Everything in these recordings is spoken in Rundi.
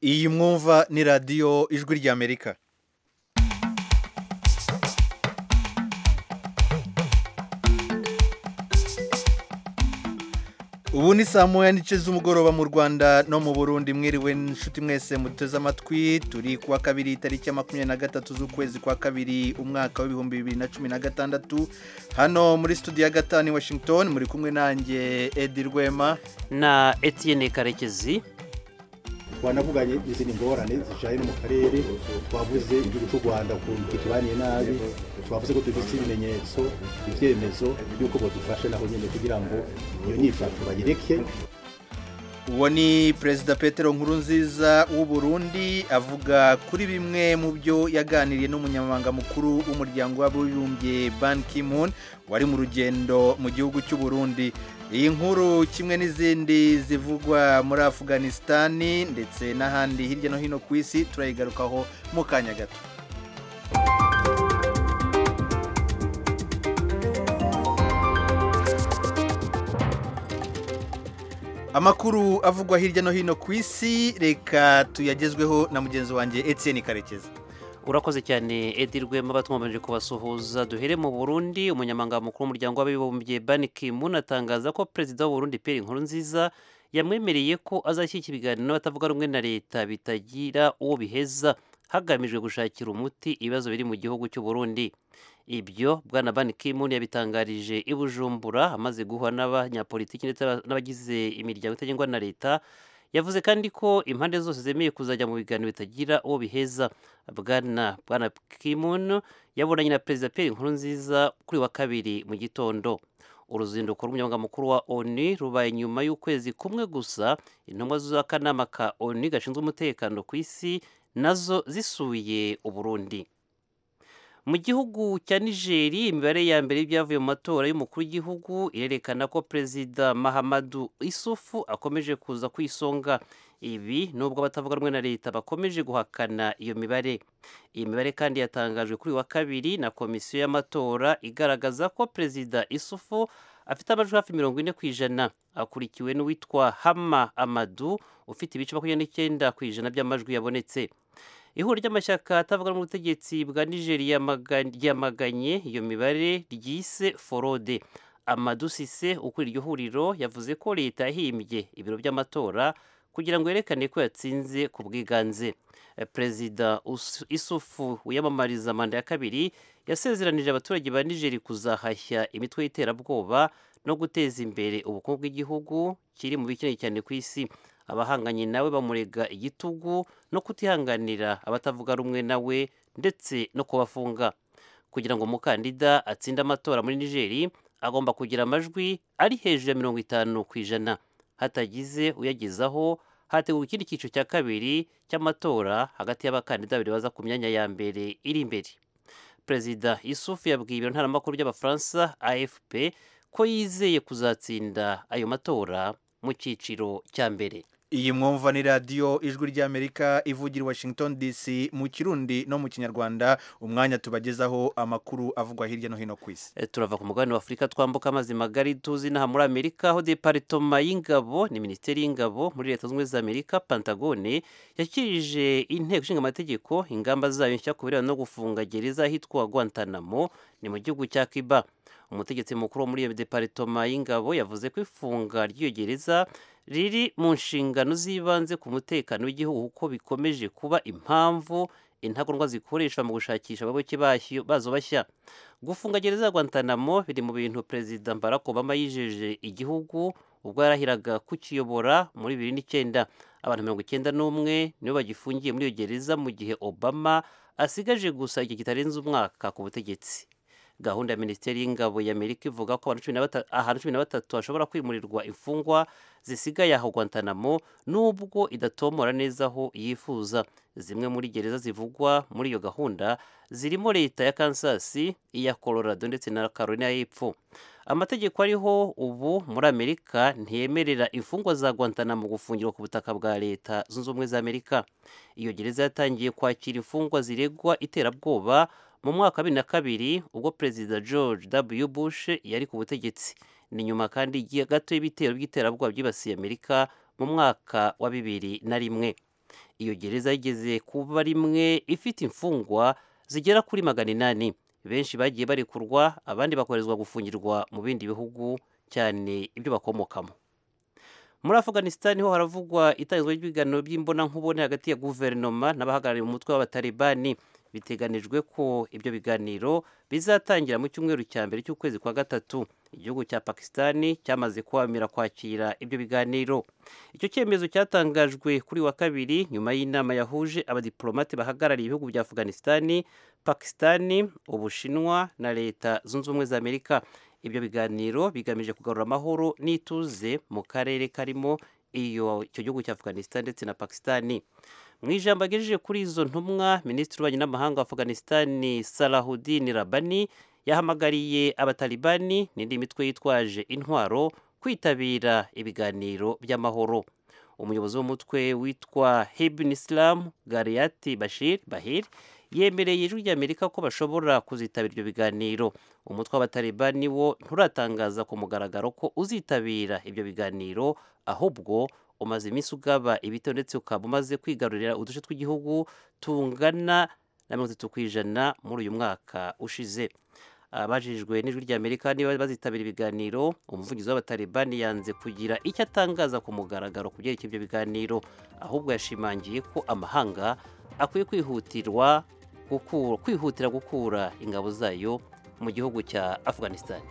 iyi mwumva ni radiyo ijwi ry'amerika ubu ni saa moya n'ice z'umugoroba mu rwanda no mu burundi mwiriwe inshuti mwese muteze amatwi turi kuwa kabiri tariki ya makumyabiri na gatatu z'ukwezi kwa kabiri umwaka w'ibihumbi bibiri na cumi na gatandatu hano muri studio ya gatanu i washington muri kumwe nanjye edi rwema na Etienne karekezi twanavuganye izindi ngorane zijanye no mu karere twavuze igihugu cy'u rwanda ukuntu kitubaniye nabi twavuze ko dufite ibimenyetso ivyemezo by'uko bodufashe naho nyene kugira ngo iyo nyifato bayireke uwo ni perezida petero nkurunziza w'u Burundi avuga kuri bimwe mu byo yaganiriye n'umunyamabanga mukuru w'umuryango w'abibumbye ban ki-moon wari mu rugendo mu gihugu cy'u Burundi iyi nkuru kimwe n'izindi zivugwa muri afuganisitani ndetse n'ahandi hirya no hino ku isi turayigarukaho mu kanya gato amakuru avugwa hirya no hino ku isi reka tuyagezweho na mugenzi wanjye Etienne karekezi urakoze cyane edi rwema batwamaje kubasuhuza duhere mu burundi umunyamabanga mukuru w'umuryango w'abibumbye ban ki-moon atangaza ko perezida w'uburundi pierre nkurunziza yamwemereye ko azashyigikira ibiganiro n'abatavuga rumwe na leta bitagira uwo biheza hagamijwe gushakira umuti ibibazo biri mu gihugu cy'u Burundi ibyo bwana ban ki-moon yabitangarije i bujumbura amaze guhura n'abanyapolitiki ndetse n'abagize imiryango itagengwa na leta yavuze kandi ko impande zose zemeye kuzajya mu biganiro bitagira uwo biheza bwana bwana kimun yabonanye na perezida pierre nkurunziza kuri wa kabiri mu gitondo uruzinduko rw'umunyamabanga mukuru wa oni rubaye nyuma y'ukwezi kumwe gusa intumwa z'akanama ka oni gashinzwe umutekano ku isi nazo zisuye uburundi mu gihugu cya nigeri imibare ya mbere y'ibyavuye mu matora y'umukuru w'igihugu irerekana ko perezida mahamadu isufu akomeje kuza ku isonga ibi nubwo abatavuga rumwe na leta bakomeje guhakana iyo mibare iyi mibare kandi yatangajwe kuri wa kabiri na komisiyo y'amatora igaragaza ko perezida isufu afite amajwi hafi mirongo ine ku ijana akurikiwe n'uwitwa hama amadu ufite ibice makumyabiri n'icyenda ku ijana by'amajwi yabonetse ihuriro ry'amashyaka atavuga mu butegetsi bwa nigeria ryamaganye iyo mibare ryise forode amadu sise ukuri iryo huriro yavuze ko leta yahimbye ibiro by'amatora kugira ngo yerekane ko yatsinze ku bwiganze perezida isufu wiyamamariza manda ya kabiri yasezeranije abaturage ba nigeri kuzahashya imitwe y'iterabwoba no guteza imbere ubukungu bw'igihugu kiri mu bikeneye cyane ku isi abahanganye nawe bamurega igitugu no kutihanganira abatavuga rumwe nawe ndetse no kubafunga kugira ngo umukandida atsinde amatora muri nigeri agomba kugira amajwi ari hejuru ya mirongo itanu ku ijana hatagize uyagezaho hateguwe ikindi cyiciro cya kabiri cy'amatora hagati y'abakandida babiri baza ku myanya ya mbere iri imbere perezida isufu yabwiye ibiro ntaramakuru by'abafaransa afp ko yizeye kuzatsinda ayo matora mu cyiciro cya mbere iyi mwumva ni radiyo ijwi ry'amerika ivugira washington dc mu kirundi no mu kinyarwanda umwanya tubagezaho amakuru avugwa hirya no hino ku isi turava ku mugabane wa afurika twambuka amazi magari tuzi inaha muri amerika aho deparitoma y'ingabo ni minisiteri y'ingabo muri leta zunze ubumwe za amerika pantagone yashyikirije inteko ishinga amategeko ingamba zayo nshya ku birebana no gufunga gereza ahitwa guantanamo ni mu gihugu cya kiba umutegetsi mukuru wo muri iyo deparitoma y'ingabo yavuze ko ifunga ry'iyo gereza riri mu nshingano z'ibanze ku mutekano w'igihugu kuko bikomeje kuba impamvu intagondwa zikoreshwa mu gushakisha abayoboke bazo bashya gufunga gereza ya guantanamo biri mu bintu perezida barack obama yijeje igihugu ubwo yarahiraga kukiyobora muri bibiri n'icyenda abantu mirongo icyenda n'umwe nibo bagifungiye muri iyo gereza mu gihe obama asigaje gusa igihe kitarenze umwaka ku butegetsi gahunda ya minisiteri y'ingabo y'amerika ivuga ko ahantu cumi na batatu hashobora kwimurirwa imfungwa zisigaye aho guantanamo nubwo idatomora neza aho yifuza zimwe muri gereza zivugwa muri iyo gahunda zirimo leta ya kansas iya colorado ndetse na carolina y'epfo amategeko ariho ubu muri amerika ntiyemerera imfungwa za guantanamo gufungirwa ku butaka bwa leta zunze ubumwe za amerika iyo gereza yatangiye kwakira imfungwa ziregwa iterabwoba mu mwaka wa bibiri na kabiri ubwo perezida george w bush yari ku butegetsi ni nyuma kandi gato y'ibitero by'iterabwoba byibasiye amerika mu mwaka wa bibiri na rimwe iyo gereza yigeze kuba rimwe ifite imfungwa zigera kuri magana inani benshi bagiye barekurwa abandi bakoherezwa gufungirwa mu bindi bihugu cyane ibyo bakomokamo muri afghanistan ho haravugwa itangizwa ry'ibiganiro by'imbonankubone hagati ya guverinoma n'abahagarariye umutwe w'abatalibani biteganijwe ko ibyo biganiro bizatangira mu cyumweru cya mbere cy'ukwezi kwa gatatu igihugu cya pakisitani cyamaze kwamira kwakira ibyo biganiro icyo cyemezo cyatangajwe kuri wa kabiri nyuma y'inama yahuje abadiplomate bahagarariye ibihugu bya afghanistan pakisitani ubushinwa na leta zunze ubumwe za amerika ibyo biganiro bigamije kugarura amahoro n'ituze mu karere karimo iyo icyo gihugu cya afghanistan ndetse na pakisitani mu ijambo agejeje kuri izo ntumwa minisitiri w'ububanyi n'amahanga wa afghanistan salahudin rabani yahamagariye abatalibani n'indi mitwe yitwaje intwaro kwitabira ibiganiro by'amahoro umuyobozi w'umutwe witwa hebin islam gariyati bashir bahir yemereye ijwi ry'amerika ko bashobora kuzitabira ibyo biganiro umutwe w'abatalibani wo nturatangaza ku mugaragaro ko uzitabira ibyo biganiro ahubwo umaze iminsi ugaba ibitero ndetse ukaba umaze kwigarurira uduce tw'igihugu tungana na mirongo itatu ku ijana muri uyu mwaka ushize abajijwe n'ijwi ry'amerika niba bazitabira ibiganiro umuvugizi w'abatalibani yanze kugira icyo atangaza ku mugaragaro ku byerekeye ibyo biganiro ahubwo yashimangiye ko amahanga akwiye kwihutirwa kwihutira gukura ingabo zayo mu gihugu cya afghanistan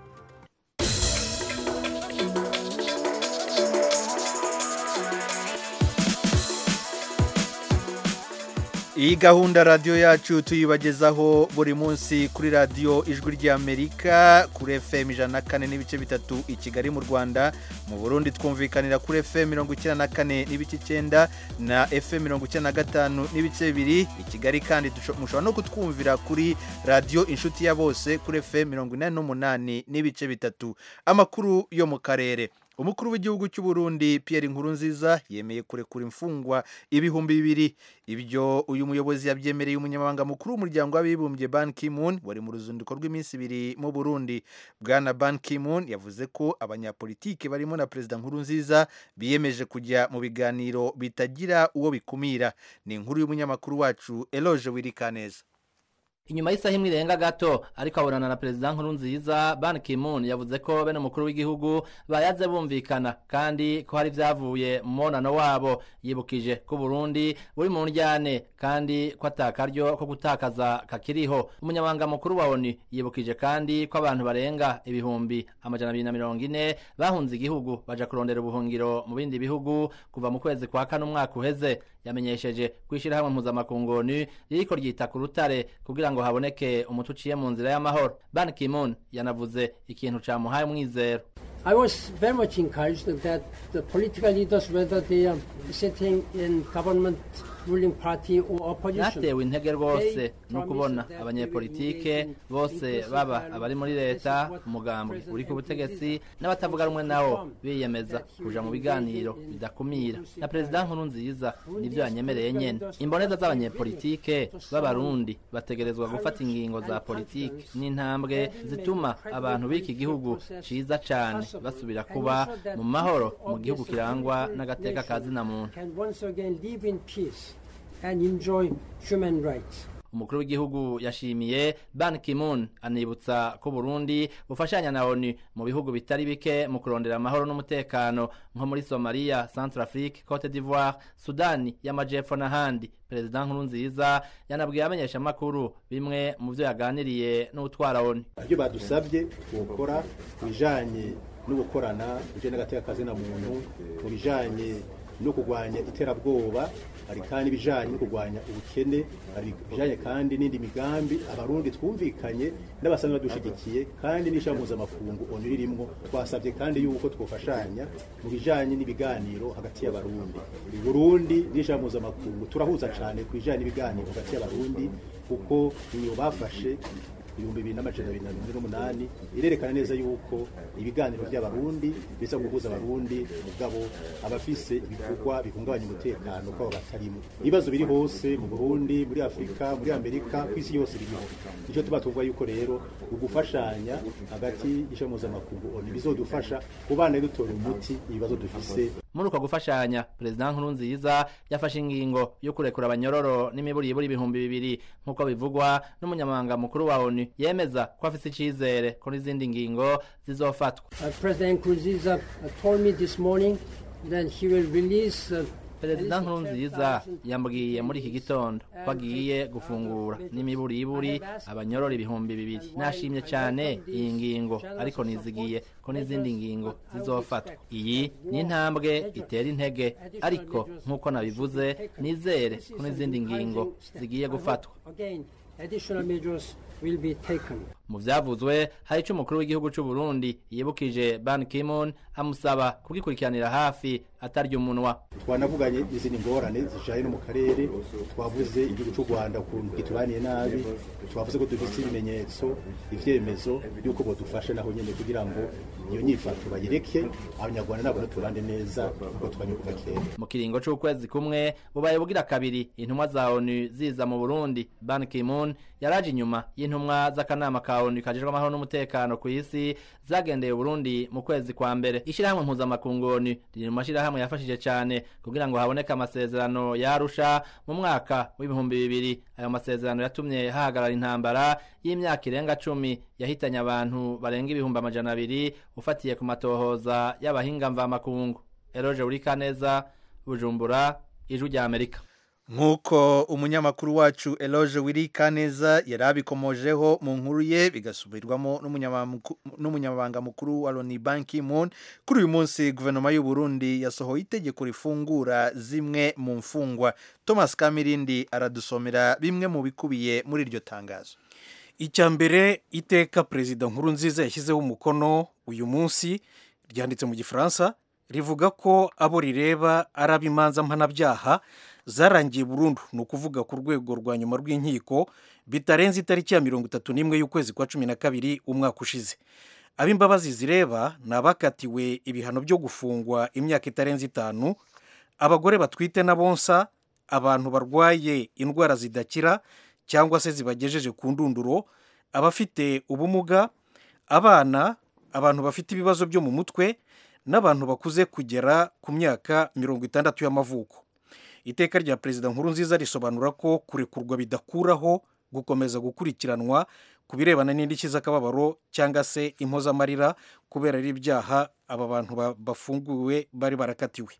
iyi gahunda radiyo yacu tuyibagezaho buri munsi kuri radiyo ijwi ry'amerika kuri fm ijana na kane n'ibice bitatu i kigali mu rwanda mu burundi twumvikanira kuri fm mirongo icyenda na kane n'ibice icyenda na fm mirongo icyenda na gatanu n'ibice bibiri i kigali kandi mushobora no kutwumvira kuri radiyo inshuti ya bose kuri fm mirongo inani n'umunani n'ibice bitatu amakuru yo mu karere umukuru w'igihugu cy'u Burundi Pierre Nkurunziza yemeye kurekura imfungwa ibihumbi bibiri ibyo uyu muyobozi yabyemereye umunyamabanga mukuru w'umuryango w'abibumbye Ban Ki-moon wari mu ruzinduko rw'iminsi ibiri mu Burundi bwana Ban Ki-moon yavuze ko abanyapolitike barimo na perezida Nkurunziza biyemeje kujya mu biganiro bitagira uwo bikumira ni inkuru y'umunyamakuru wacu Eloge Wirikaneza inyuma y'isaha imwe irenga gato ariko abonana na perezida nkurunziza ban ki-moon yavuze ko bene umukuru w'igihugu bayaze bumvikana kandi ko hari ibyavuye mu mubonano wabo yibukije ko burundi buri mu njyane kandi ko atakaryo ko gutakaza kakiriho umunyamabanga mukuru wa oni yibukije kandi ko abantu barenga ibihumbi amajana abiri na mirongo ine bahunze igihugu baja kurondera ubuhungiro mu bindi bihugu kuva mu kwezi kwa kane umwaka uheze yamenyesheje ko ishyirahamwe mpuzamakungu ririko ryita ku rutare kugira ngo haboneke umuti uciye mu nzira y'amahoro ban ki-moon yanavuze ikintu camuhaye umwizero I was very much encouraged that the political leaders, whether they are sitting in government ruling party or opposition, natewe intege rwose no kubona abanyepolitike bose baba abari muri leta umugambwe uri ku butegetsi n'abatavuga rumwe nawo biyemeza kuja mu biganiro bidakumira na perezida nkuru nziza nivyo yanyemereye nyene imboneza z'abanyepolitike b'abarundi bategerezwa gufata ingingo za politike n'intambwe zituma abantu b'iki gihugu ciza cane basubira kuba mu mahoro mu gihugu kirangwa n'agateka kazina muntu can once again live in peace and enjoy human rights. umukuru w'igihugu yashimiye ban ki-moon anibutsa ko burundi bufashanya na onu mu bihugu bitari bike mu kurondera amahoro n'umutekano nko muri somaliya centrafrique cote d'ivoire sudani y'amajepfo n'ahandi perezida nkurunziza yanabwiye abamenyeshamakuru bimwe mu byo yaganiriye n'utwara onu ibyo badusabye gukora ku bijanye no gukorana bijanye n'agateka kazina muntu mu bijanye no kurwanya iterabwoba hari kandi ibijanye no kurwanya ubukene hari ibijanye kandi n'indi migambi abarundi twumvikanye n'abasanzwe badushigikiye kandi n'ishami mpuzamakungu onu ririmwo twasabye kandi yuko twofashanya mu bijanye n'ibiganiro hagati y'abarundi burundi n'ishami mpuzamakungu turahuza cane ku bijanye n'ibiganiro hagati y'abarundi kuko iyo bafashe ibihumbi bibiri n'amajana abiri na mirongo ine n'umunani irerekana neza yuko ibiganiro by'abarundi bisa guhuza abarundi mugabo abafise ibikorwa bihungabanya umutekano kwabo batarimo ibibazo biri hose mu burundi muri afurika muri amerika ku isi yose biriho nicyo tuba tuvuga yuko rero ugufashanya hagati y'ishami mpuzamakungu oni bizodufasha kubana dutora umuti ibibazo dufise muri uko gufashanya perezida nkurunziza yafashe ingingo yo kurekura abanyororo n'imiburiburi ibihumbi bibiri nk'uko bivugwa n'umunyamabanga mukuru wa onu yemeza ko afise icizere ko n'izindi ngingo zizofatwa Uh, President Nkurunziza uh, told me this morning that he will release uh, perezida nkurunziza yambwiye muri iki gitondo ko agiye gufungura n'imiburiburi abanyorora ibihumbi bibiri nashimye cyane iyi ngingo ariko nizigiye ko n'izindi ngingo zizofatwa iyi ni intambwe itera intege ariko nk'uko nabivuze nizere ko n'izindi ngingo zigiye gufatwa Again, additional measures will be taken. mu vyavuzwe hari ico umukuru w'igihugu c'u Burundi yibukije Ban Ki-moon amusaba kugikurikiranira hafi atarya umunwa twanavuganye izindi ngorane zijaye no mu karere twavuze igihugu cy'u rwanda ukuntu gitubaniye nabi twavuze ko dufite ibimenyetso ivyemezo by'uko bodufashe naho nyene kugira ngo iyo nyifato bayireke abanyarwanda nabo tubande neza kuko twanye kuva kera mu kiringo c'ukwezi kumwe bubaye bugira kabiri intumwa za ONU ziza mu Burundi Ban Ki-moon yaraje inyuma y'intumwa z'akanama ka ONU kajejwe amahoro n'umutekano ku isi zagendeye Burundi mu kwezi kwa mbere ishirahamwe mpuzamakungu ONU riri mu mashirahamwe yafashije cane kugira ngo haboneke amasezerano yarusha mu mwaka w'ibihumbi bibiri ayo masezerano yatumye hahagarara intambara y'imyaka irenga cumi yahitanye abantu barenga ibihumbi amajana abiri ufatiye ku matohoza y'abahinga mvamakungu Eroje Urikaneza Bujumbura Ijwi rya Amerika nk'uko umunyamakuru wacu eloge wirikaneza yari abikomojeho mu nkuru ye bigasubirwamo n'umunyamamuku- n'umunyamabanga mukuru wa loni banki moon kuri uyu munsi guverinoma y'u Burundi yasohoye itegeko rifungura zimwe mu mfungwa thomas kamirindi aradusomera bimwe mu bikubiye muri iryo tangazo icya mbere iteka perezida nkuru nziza yashyizeho umukono uyu munsi ryanditse mu gifaransa rivuga ko abo rireba ari ab'imanza mpanabyaha zarangiye burundu ni ukuvuga ku rwego rwa nyuma rw'inkiko bitarenze itariki ya mirongo itatu n'imwe y'ukwezi kwa cumi na kabiri umwaka ushize ab'imbabazi zireba ni abakatiwe ibihano byo gufungwa imyaka itarenze itanu abagore batwite na bonsa abantu barwaye indwara zidakira cyangwa se zibagejeje ku ndunduro abafite ubumuga abana abantu bafite ibibazo byo mu mutwe n'abantu bakuze kugera ku myaka mirongo itandatu y'amavuko iteka rya perezida nkuru nziza risobanura ko kurekurwa bidakuraho gukomeza gukurikiranwa ku birebana n'indishyi z'akababaro cyangwa se impozamarira kubera ari ibyaha aba bantu ba- bafunguwe bari barakatiwe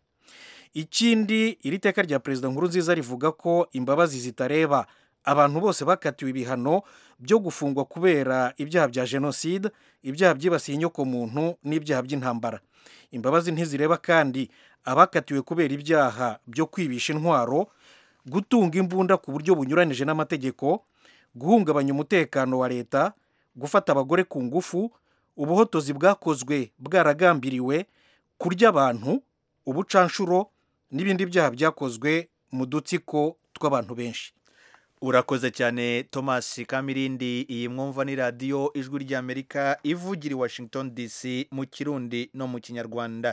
ikindi iri teka rya perezida nkuru nziza rivuga ko imbabazi zitareba abantu bose bakatiwe ibihano byo gufungwa kubera ibyaha bya jenoside ibyaha byibasiye inyokomuntu n'ibyaha by'intambara imbabazi ntizireba kandi abakatiwe kubera ibyaha byo kwibisha intwaro gutunga imbunda ku buryo bunyuranije n'amategeko guhungabanya umutekano wa leta gufata abagore ku ngufu ubuhotozi bwakozwe bwaragambiriwe kurya abantu ubucanshuro n'ibindi byaha byakozwe mu dutsiko tw'abantu benshi urakoze cyane thomas kamirindi iyi mwumva ni radiyo ijwi ry'amerika ivugira i washington dc mu kirundi no mu kinyarwanda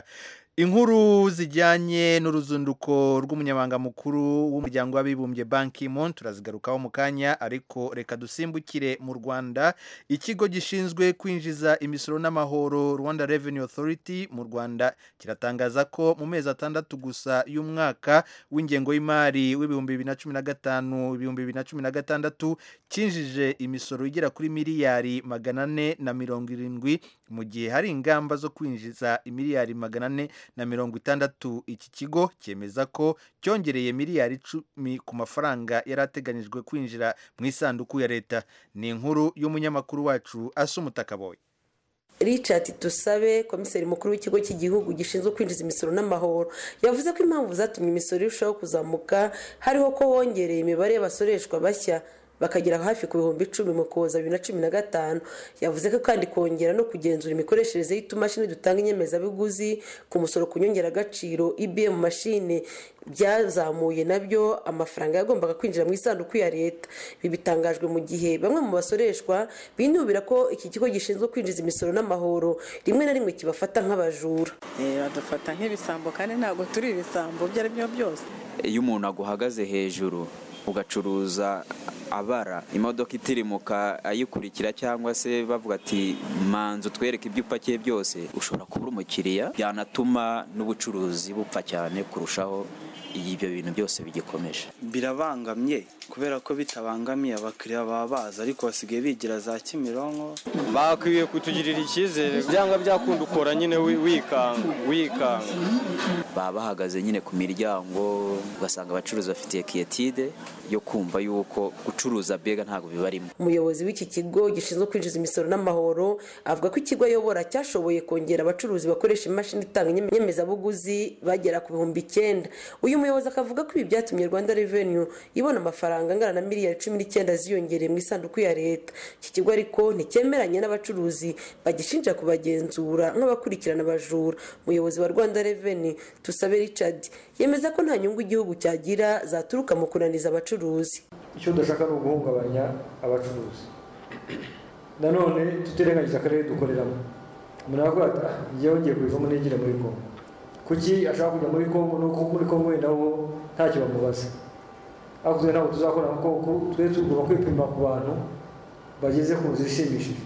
inkuru zijyanye n'uruzinduko rw'umunyamabanga mukuru w'umuryango w'abibumbye banki mon turazigarukaho mu kanya ariko reka dusimbukire mu rwanda ikigo gishinzwe kwinjiza imisoro n'amahoro rwanda revenue authority mu rwanda kiratangaza ko mu mezi atandatu gusa y'umwaka w'ingengo y'imari w'ibihumbi bibiri na cumi na gatanu ibihumbi bibiri na cumi na gatandatu cyinjije imisoro igera kuri miliyari magana ane na mirongo irindwi mu gihe hari ingamba zo kwinjiza miliyari magana ane na mirongo itandatu iki kigo cyemeza ko cyongereye miliyari icumi ku mafaranga yari ateganyijwe kwinjira mu isanduku ya leta ni inkuru y'umunyamakuru wacu asa umutakaboye richard tusabe komiseri mukuru w'ikigo cy'igihugu gishinzwe kwinjiza imisoro n'amahoro yavuze ko impamvu zatumye imisoro irushaho kuzamuka hariho ko wongereye imibare y'abasoreshwa bashya bakagera hafi ku bihumbi icumi mu kuboza bibiri na cumi na gatanu yavuze ko kandi kongera no kugenzura imikoreshereze y'utumashini dutanga inyemezabuguzi ku musoro ku nyongeragaciro ibm mashine byazamuye nabyo amafaranga yagombaga kwinjira mu isanduku ya leta ibi bitangajwe mu gihe bamwe mu basoreshwa binubira ko iki kigo gishinzwe kwinjiza imisoro n'amahoro rimwe na rimwe kibafata nk'abajura badufata nk'ibisambo kandi ntabwo turi ibisambo ibyo ari byo byose iyo umuntu aguhagaze hejuru ugacuruza abara imodoka itirimuka ayikurikira cyangwa se bavuga ati manzu twereke ibyo upakiye byose ushobora kubura umukiriya byanatuma n'ubucuruzi bupfa cyane kurushaho ibyo bintu byose bigikomeje birabangamye kubera ko bitabangamiye abakiriya baba baza ariko basigaye bigira za kimironko bakwiye kutugirira icyizere byanga byakunda ukora nyine wikanga wikanga baba bahagaze nyine ku miryango ugasanga abacuruzi bafitiye kiyetide yo kumva yuko gucuruza bega ntabwo bibarimo umuyobozi w'iki kigo gishinzwe kwinjiza imisoro n'amahoro avuga ko ikigo ayobora cyashoboye kongera abacuruzi bakoresha imashini itanga inyemezabuguzi bagera ku bihumbi icyenda uyu muyobozi akavuga ko ibi byatumye rwanda revenu ibona amafaranga angana na miliyari cumi n'icyenda ziyongereye mu isanduku ya leta iki kigo ariko nticyemeranye n'abacuruzi bagishinja kubagenzura nk'abakurikirana abajura umuyobozi wa rwanda revenu tusabe richard yemeza ko nta nyungu igihugu cyagira zaturuka mu kunaniza abacuruzi icyo dushaka ni uguhungabanya abacuruzi nanone tutirengagije akarere dukoreramo umuntu aravuga ati njyewe ngiye kubivamo nigire muri kongo kuki ashaka kujya muri kongo nuko muri kongo wenda wo ntacyo bamubaza ariko twe ntabwo tuzakora nka kongo twe tugomba kwipima ku bantu bageze ku nzu ishimishije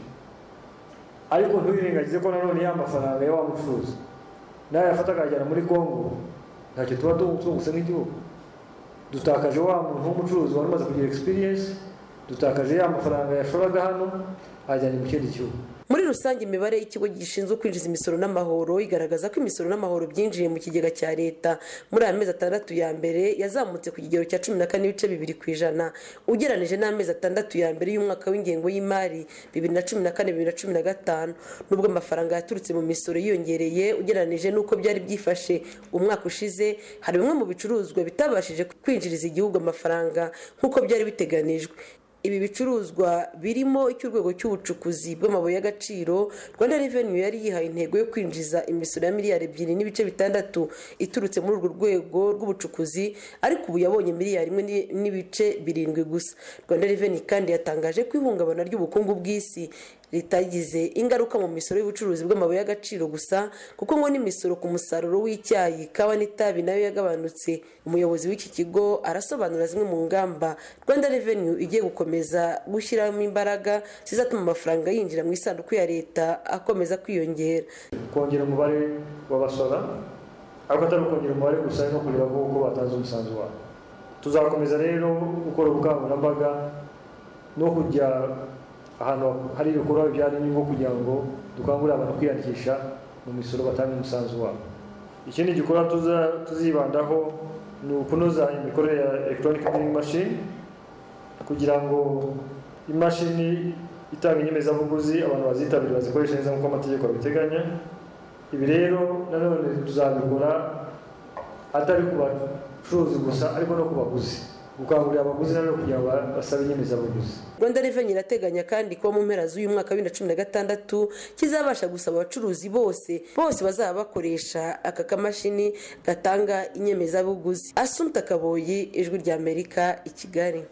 ariko ntuyirengagize ko nanone ya mafaranga ya wa mucuruzi nawe yafata akajyana muri kongo ntacyo tuba tungutse nk'igihugu dutakaje wa muntu w'umucuruzi wari umaze kugira egisipiriyensi dutakaje ya mafaranga yashoraga hano ajyanye mu kindi gihugu muri rusange imibare y'ikigo gishinzwe kwinjiza imisoro n'amahoro igaragaza ko imisoro n'amahoro byinjiye mu kigega cya leta muri aya mezi atandatu ya mbere yazamutse ku kigero cya cumi na kane n'ibice bibiri ku ijana ugereranije n'amezi atandatu ya mbere y'umwaka w'ingengo y'imari bibiri na cumi na kane bibiri na cumi na gatanu nubwo amafaranga yaturutse mu misoro yiyongereye ugereranije n'uko byari byifashe umwaka ushize hari bimwe mu bicuruzwa bitabashije kwinjiriza igihugu amafaranga nk'uko byari biteganijwe ibi bicuruzwa birimo icy'urwego cy'ubucukuzi bw'amabuye y'agaciro rwanda revenu yari yihaye intego yo kwinjiza imisoro ya miliyari ebyiri n'ibice bitandatu iturutse muri urwo rwego rw'ubucukuzi ariko ubu yabonye miliyari imwe n'ibice birindwi gusa rwanda revenu kandi yatangaje ko ihungabana ry'ubukungu bw'isi ritagize ingaruka mu misoro y'ubucuruzi bw'amabuye y'agaciro gusa kuko ngo n'imisoro ku musaruro w'icyayi kawa n'itabi nayo yagabanutse umuyobozi w'iki kigo arasobanura zimwe mu ngamba rwanda revenu igiye gukomeza gushyiramo imbaraga zizatuma amafaranga yinjira mu isanduku ya leta akomeza kwiyongera kongera umubare w'abasora ariko atari ukongera umubare gusa no kureba ko batanze umusanzu wabo tuzakomeza rero gukora ubukangurambaga no kujya ahantu hari ibikorwa bibyara inyungu kugira ngo dukangurire abantu kwiyandikisha mu misoro batanga umusanzu wabo ikindi gikorwa tuzibandaho ni ukunoza imikorere ya electronic billing machine kugira ngo imashini itanga inyemezabuguzi abantu bazitabira bazikoresha neza nk'uko amategeko abiteganya ibi rero nanone tuzabikora atari ku bacuruzi gusa ariko no ku baguzi gukangurira abaguzi nabo kugira ngo basabe inyemezabuguzi rwanda reveni irateganya kandi ko mu mpera z'uyu mwaka wa bibiri na cumi na gatandatu kizabasha gusaba abacuruzi bose bose bazaba bakoresha aka kamashini gatanga inyemezabuguzi asumta kaboyi ijwi rya amerika i kigali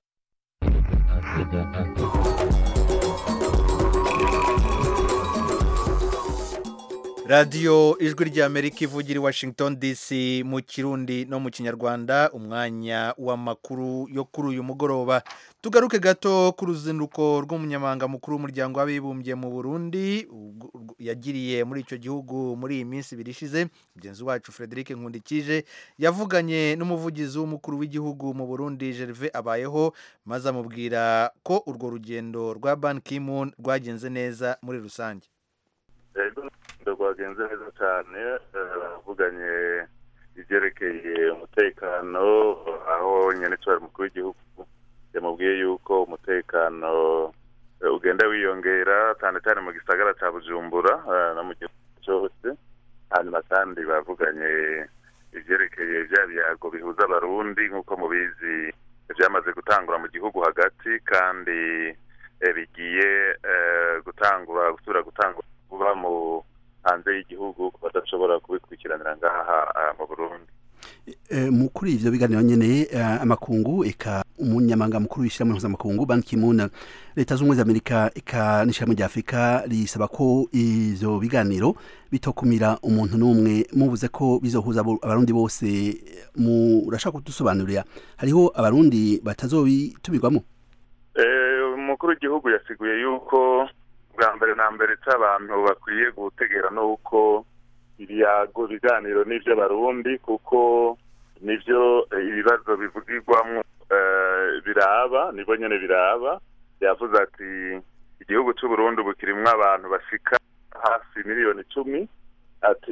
radiyo ijwi rya amerika ivugira i washington dc mu kirundi no mu kinyarwanda umwanya w'amakuru yo kuri uyu mugoroba tugaruke gato ku ruzinduko rw'umunyamabanga mukuru w'umuryango w'abibumbye mu burundi yagiriye muri icyo gihugu muri iyi minsi ibiri ishize mugenzi wacu frederic nkundikije yavuganye n'umuvugizi w'umukuru w'igihugu mu burundi gerve abayeho maze amubwira ko urwo rugendo rwa ban kimun rwagenze neza muri rusange rwagenze neza cyane bavuganye ibyerekeye umutekano aho nyine cyari umukuru w'igihugu yamubwiye yuko umutekano ugenda wiyongera cyane cyane mu gisagara cya bujumbura no mu gihugu cyose hanyuma kandi bavuganye ibyerekeye bya byago bihuza abarundi nk'uko mubizi byamaze gutangura mu gihugu hagati kandi bigiye gutangura gusubira gutangura kuba mu hanze y'igihugu badashobora kubikurikiranira ngaha mu burundi mu kuri ivyo biganiro nyene amakungu eka umunyamabanga mukuru w'ishyirahamwe mpuzamakungu Ban Ki-moon leta z'ubumwe za Amerika eka n'ishyirahamwe rya Afurika risaba ko ivyo biganiro bitokumira umuntu n'umwe muvuze ko bizohuza abo- abarundi bose murashaka kudusobanurira hariho abarundi batazobitumirwamo Eh, umukuru w'igihugu yasiguye yuko bwa mbere na mbere cy'abantu bakwiye gutegera nuko ibiyago biganiro n'iby'abarundi kuko nibyo eh, ibibazo bivugirwamo eh, biraba nibo nyene biraba yavuze ati igihugu cy'u Burundi ubu kirimwo abantu bashika hafi miliyoni icumi ati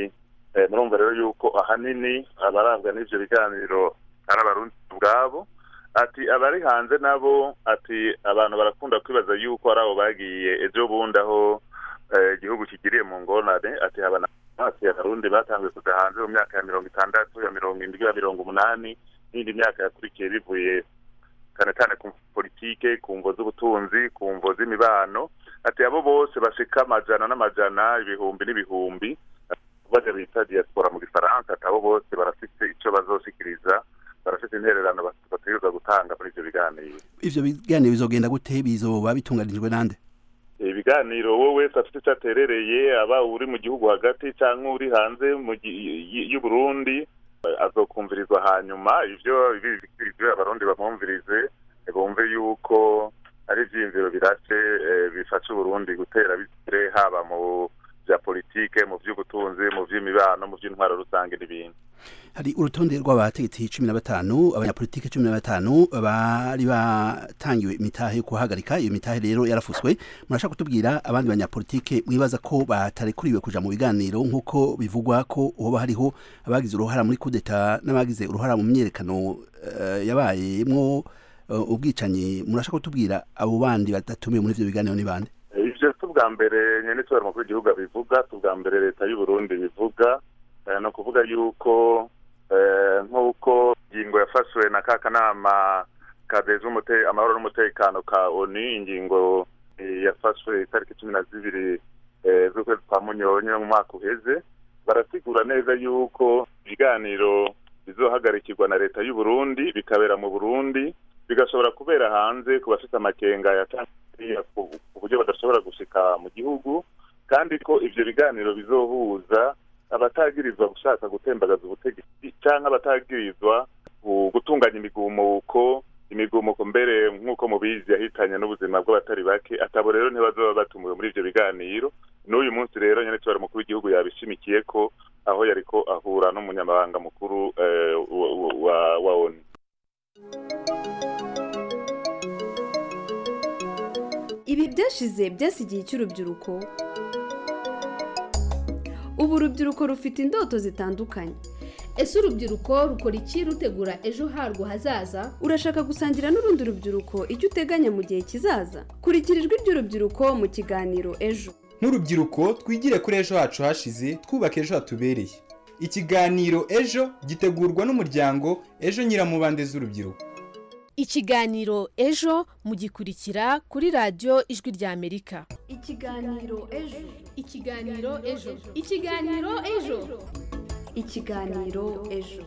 eh, murumva rero yuko ahanini abarabwa n'ivyo biganiro ari abarundi ubwabo ati abari hanze nabo ati abantu barakunda kwibaza yuko ari abo bagiye ejo bundi aho eh, igihugu kigiriye mu ngorane ati habana ati abarundi batanguye kuja hanze mu myaka ya mirongo itandatu ya mirongo indwi ya mirongo umunani n'indi myaka yakurikiye bivuye cyane cyane ku politike ku mvo z'ubutunzi ku mvo z'imibano ati abo bose bashika amajana n'amajana ibihumbi n'ibihumbi baje bita diaspora mu gifaransa ati abo bose barafite ico bazoshikiriza barafite intererano bat- bategerezwa gutanga muri ivyo biganiro ivyo biganiro bizogenda gute bizoba bitunganijwe nande ibiganiro wowe wese afite icyo aterereye aba uri mu gihugu hagati cyangwa uri hanze mu gi- y- y'u Burundi eh, azokumvirizwa hanyuma ivyo ibyo abarundi bamwumvirize eh, bumve yuko ari ivyiyumviro birashe eh, bifasha uburundi gutera bigere haba mu vya politike mu vy'ubutunzi mu vy'imibano mu vy'intwaro rusange n'ibindi hari urutonde rw'abategetsi cumi na batanu abanyapolitike cumi na batanu bari batangiwe imitahe yo kuhagarika iyo mitahe rero yarafuswe murashaka kutubwira abandi banyapolitike mwibaza ko batarekuriwe kuja mu biganiro nk'uko bivugwa ko hoba hariho abagize uruhara muri kudeta n'abagize uruhara mu myerekano eh, yabayemwo eh, ubwicanyi murashaka kutubwira abo bandi badatumiwe muri ivyo biganiro ni bande ivyo si ubwa mbere nyene itora mukuru w'igihugu abivuga si ubwa mbere leta y'u Burundi bivuga eh, ni ukuvuga yuko eh, nk'uko ingingo yafashwe na ka kanama kadeza umute- amahoro n'umutekano ka oni ingingo eh, yafashwe itariki cumi na zibiri eh, z'ukwezi kwa munyonyo mu mwaka uheze barasigura neza yuko ibiganiro bizohagarikirwa na leta y'u Burundi bikabera mu Burundi bigashobora kubera hanze ku bafite amakenga ya Tanzania ku ku buryo badashobora gushika mu gihugu kandi ko ivyo biganiro bizohuza abatagirizwa gushaka gutembagaza ubutegetsi canke abatagirizwa gu- gutunganya imigumuko imigumuko mbere nk'uko mubizi yahitanye n'ubuzima bw'abatari bake atabo rero ntibazoba batumiwe muri ivyo biganiro n'uyu munsi rero nyene tubara mukuru w'igihugu yabishimikiye ko aho yariko ahura n'umunyamabanga mukuru eh, wa- wa- wa- wa ONU ibi byashize byasigiye icy'urubyiruko ubu urubyiruko rufite indoto zitandukanye ese urubyiruko rukora iki rutegura ejo harwo hazaza urashaka gusangira n'urundi rubyiruko icyo uteganya mu gihe kizaza kurikira ijwi ry'urubyiruko mu kiganiro ejo nk'urubyiruko twigire kuri ejo hacu hashize twubake ejo hatubereye ikiganiro ejo gitegurwa n'umuryango ejo nyiramubande z'urubyiruko ikiganiro ejo mugikurikira kuri radiyo ijwi ry'amerika ikiganiro ejo ikiganiro ejo ikiganiro ejo ikiganiro ejo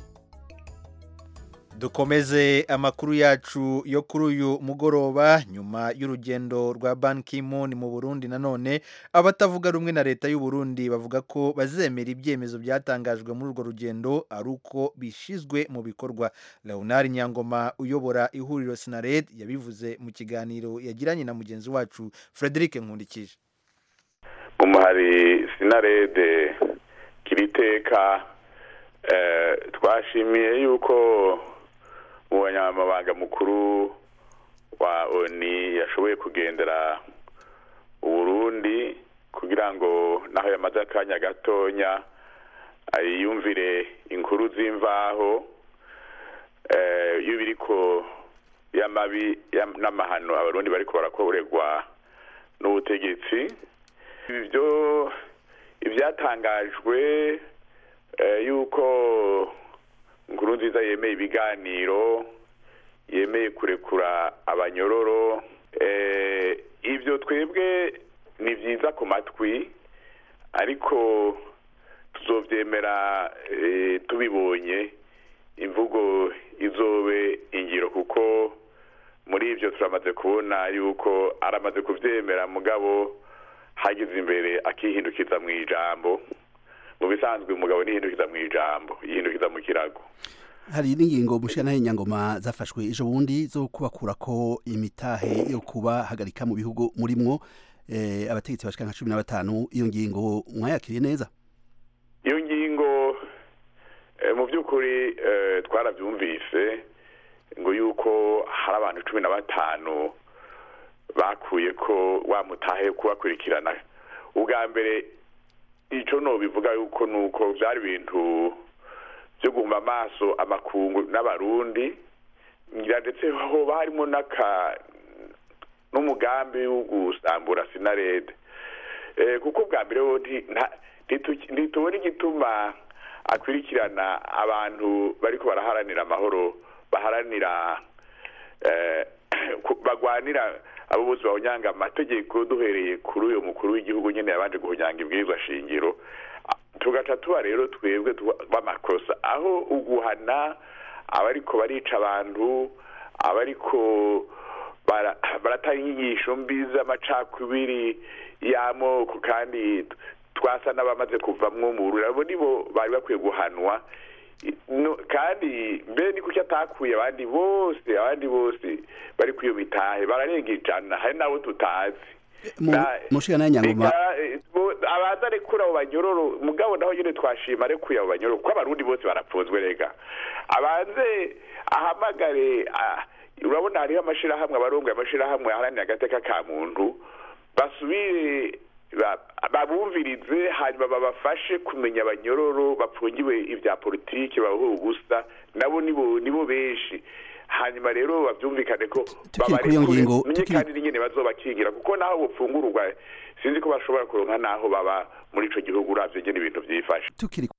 dukomeze amakuru yacu yo kuri uyu mugoroba nyuma y'urugendo rwa Ban Ki-moon mu Burundi nanone abatavuga rumwe na leta y'u Burundi bavuga ko bazemera ibyemezo byatangajwe muri urwo rugendo ari uko bishizwe mu bikorwa Leonard Nyangoma uyobora ihuriro Sinared yabivuze mu kiganiro yagiranye na mugenzi wacu Frederic Nkundikije umuhari sinarede kiriteka eh, twashimiye yuko umunyamabanga mukuru wa oni yashoboye kugendera uburundi kugira ngo naho yamaze akanya gatonya ayiyumvire inkuru z'imvaho eh, y'ibiriko y'amabi y'am- n'amahano abarundi bariko barakorerwa n'ubutegetsi ibyo ibyatangajwe eh, yuko inkuru nziza yemeye ibiganiro yemeye kurekura abanyororo eh, ibyo twebwe ni byiza ku matwi ariko tuzobyemera eh, tubibonye imvugo izobe ingiro kuko muri ibyo turamaze kubona yuko aramaze kubyemera mugabo hageze imbere akihindukiza mu ijambo mu bisanzwe umugabo nihindukiza mu ijambo yihindukiza mu kirago hari n'ingingo mushana nyangoma zafashwe ejo bundi zo kubakura ko imitahe yo kubahagarika mu bihugu murimwo eh, abategetsi bashika nka cumi na batanu iyo ngingo mwayakiriye neza iyo ngingo eh, mu by'ukuri eh, twarabyumvise ngo yuko hari abantu cumi na batanu bakuye ko wa mutahe yo kubakurikirana ubwa mbere icyo nobivuga yuko ni uko byari ibintu byo guhuma amaso amakungu n'abarundi ngira ndetse hoba harimo n'aka n'umugambi wo gusambura sinarede eh, kuko bwa mbere wo nti- nta- ntitu- ntitubona igituma akurikirana abantu bariko baraharanira amahoro baharanira eh, ku- bagwanira abo bose bahonyanga amategeko duhereye kuri uyo mukuru w'igihugu nyene yabanje guhonyanga ibwirizwa shingiro tugaca tuba rero twebwe tuba- b'amakosa aho uguhana abariko barica abantu abariko bara- baratanga inyigisho mbi z'amacakubiri y'amoko kandi twasa n'abamaze kuvamwo mu bururi abo nibo bari bakwiye guhanwa no, kandi mbe ni kuki atakuye abandi bose abandi bose bari kwiyo mitahe bararenga ijana hari n'abo tutazi Na- mushana nyangoma Reka, eh, bo- abaza arekura abo banyororo mugabo naho nyine twashima arekuye abo banyororo kuko abarundi bose barapfunzwe rega abanze ahamagare ah, urabona hariho amashirahamwe abarongoye amashirahamwe aharanira agateka ka muntu basubire ba- babumvirize hanyuma babafashe kumenya abanyororo bapfungiwe ibya politiki babaho ubusa nabo nibo nibo benshi hanyuma rero babyumvikane ko kuri iyo ngingo, menye tukiri- kandi n'ingene bazobakingira kuko naho bupfungururwa sinzi ko bashobora kuronka naho baba muri ico gihugu uravye ngene ibintu vyifashe tukiri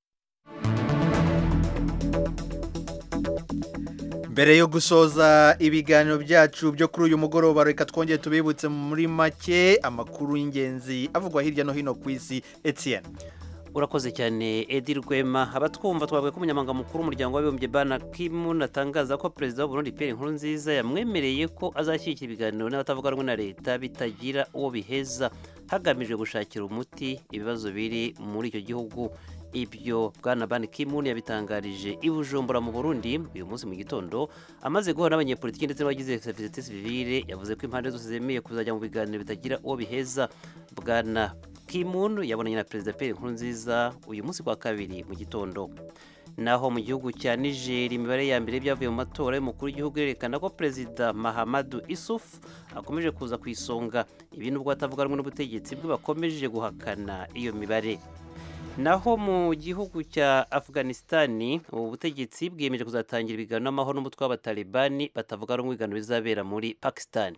mbere yo gusoza ibiganiro byacu byo kuri uyu mugoroba reka twongere tubibutse muri make amakuru y'ingenzi avugwa hirya no hino ku isi Etienne urakoze cyane edi rwema abatwumva twavuga ko umunyamabanga mukuru w'umuryango w'abibumbye bana kimun atangaza ko perezida w'uburundi pierre nkurunziza yamwemereye ko azashyigikira ibiganiro n'abatavuga rumwe na leta bitagira uwo biheza hagamijwe gushakira umuti ibibazo biri muri icyo gihugu ibyo bwana ban kimun yabitangarije i bujumbura mu burundi uyu munsi mu gitondo amaze guhura n'abanyepolitiki ndetse n'abagize sosiyete sivile yavuze ko impande zose zemeye kuzajya mu biganiro bitagira uwo biheza bwana kimun yabonanye na perezida pierre nkurunziza uyu munsi kwa kabiri mu gitondo naho mu gihugu cya niger imibare ya mbere y'ibyavuye mu matora y'umukuru w'igihugu yerekana ko perezida mahamadu isufu akomeje kuza ku isonga ibi nubwo batavuga rumwe n'ubutegetsi bwe bakomeje guhakana iyo mibare naho mu gihugu cya afghanistan ubu butegetsi bwiyemeje kuzatangira ibiganiro n'amahoro n'umutwe w'abatalibani batavuga rumwe ibiganiro bizabera muri pakistan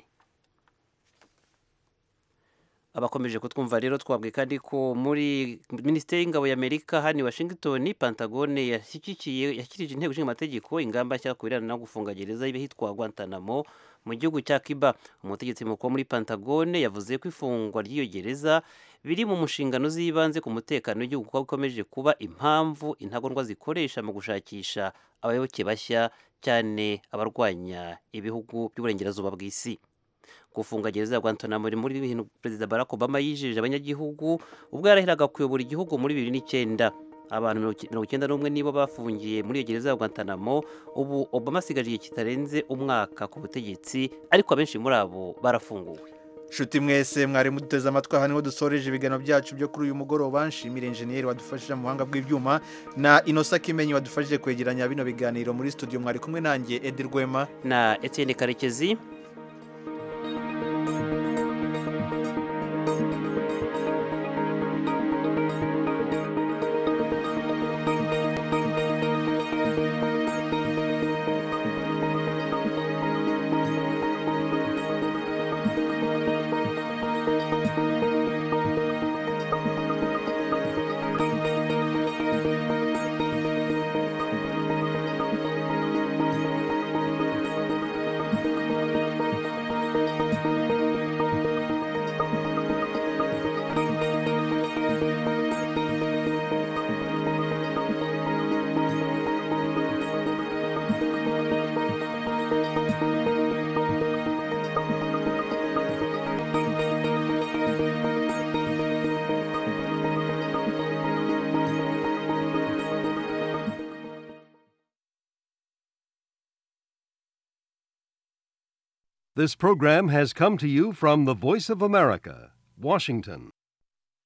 abakomeje kutwumva rero twabwiye kandi ko muri minisiteri y'ingabo y'amerika hano i washington pantagone yashyigikiye yashyikirije inteko ishinga amategeko ingamba nshya ku birebana no gufunga gereza y'ahitwa guantanamo mu gihugu cya kiba umutegetsi mukuru muri pantagone yavuze ko ifungwa ry'iyo gereza biri mu nshingano z'ibanze ku mutekano w'igihugu kuko bikomeje kuba impamvu intagondwa zikoresha mu gushakisha abayoboke bashya cyane abarwanya ibihugu by'uburengerazuba bw'isi gufunga gereza ya Guantanamo muri muri bintu perezida Barack Obama yijeje abanyagihugu ubwo yarahiraga kuyobora igihugu muri bibiri n'icyenda abantu mirongo icyenda n'umwe nibo bafungiye muri iyo gereza ya Guantanamo ubu Obama asigaje igihe kitarenze umwaka ku butegetsi ariko abenshi muri abo barafunguwe Shuti mwese mwari muduteze amatwi aha niho dusoreje ibiganiro byacu byo kuri uyu mugoroba nshimire enjeniyeri wadufashije mu buhanga bw'ibyuma na inosa kimenyi wadufashije kwegeranya bino biganiro muri studio mwari kumwe nanjye Edi Rwema na Etienne Karekezi This program has come to you from the Voice of America, Washington.